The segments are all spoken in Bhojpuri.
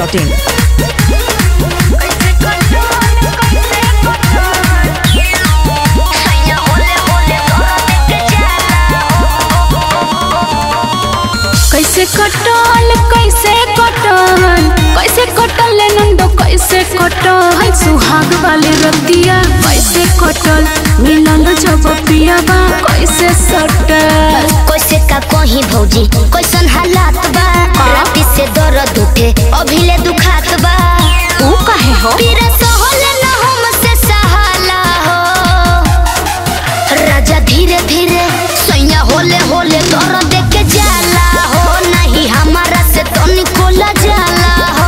masti.in. कैसे कटल कैसे कटल कैसे कटल नंदो कैसे कटल सुहाग वाले रतिया कैसे कटल मिलल जब पियाबा कैसे सटल कैसे का कहीं भौजी कैसन हालात बा राती से दर्द उठे अभिले दुखात बा तू काहे हो पीरा सहल न हमसे सहाला हो राजा धीरे धीरे सैया होले होले दर्द के जाला हो नहीं हमारा से तो निकोला जाला हो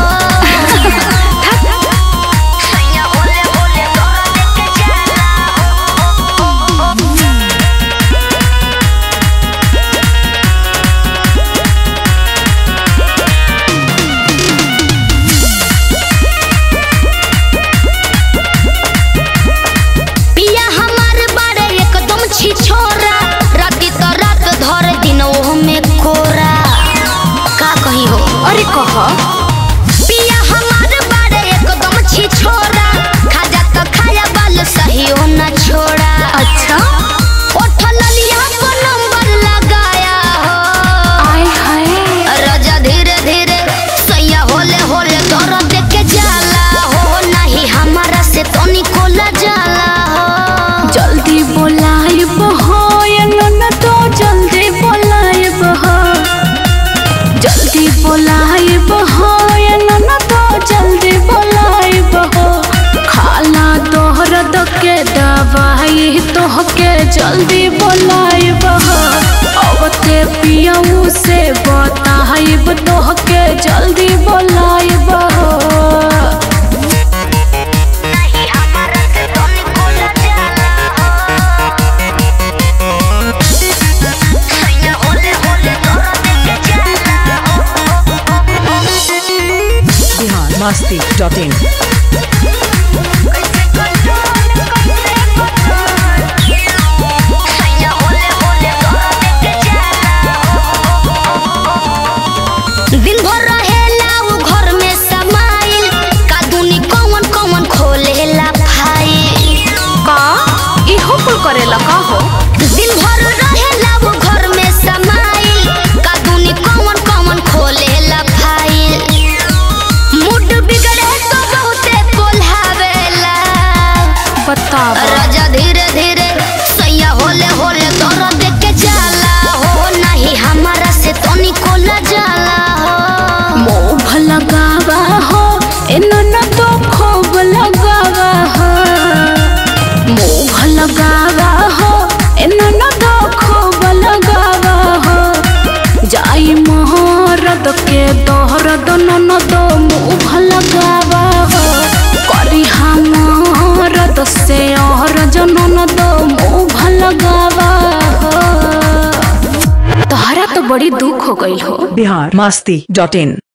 सैया होले होले दर्द के जाला हो पिया हमार बारे एकदम छी छोरा राती तो रात धर दिन ओह में कोरा का कही हो अरे कह पिया हमार बारे एकदम छी छोरा खाजा तो खाया बाल सही हो ना छोड़ा अच्छा उठल लिया को नंबर लगाया हो आय हाय राजा धीरे धीरे सैया होले होले दर्द के जाला हो नहीं हमारा से तो निकोला जाला हो जल्दी बोलाइब हो ये नन तो जल्दी बोलाइब हो जल्दी बोलाइब हो ये नन तो जल्दी बोलाइब हो खाला तोहरद के दवाई तोहके जल्दी बोलाइब हो अवते पियऊ से बताइब तोहके जल्दी बोलाइब हो नहीं हमारा से तो निकोला जाला हो सैया होले होले दर्द के जाला हो Bihar masti.in. सैया होले होले दर्द के जाला हो दिन भर रहेला उ घर में समाइल का दुनी कौन कौन खोलेला फाइल का इहो कुल करेला का हो दिन भर रहेला वो घर में समाइल का दुनी कौन कौन खोलेला फाइल मूड बिगड़े तो बहुते कोल्हावेला बतावा राजा धीरे धीरे सैया होले होले दर्द के जाला हो नहीं हमारा से तो निकोला जाला हो मोह लगावा हो इन्होंने तो खूब लगावा हो मोह लगावा हो इन्होंने तो खूब लगावा हो जाई मोहरद के दोहरद नन दो मुँह लगावा हो करी हमरद से और जनन दो मुँह लगावा हो तोहरा तो बड़ी दुख हो गई हो Bihar masti.in.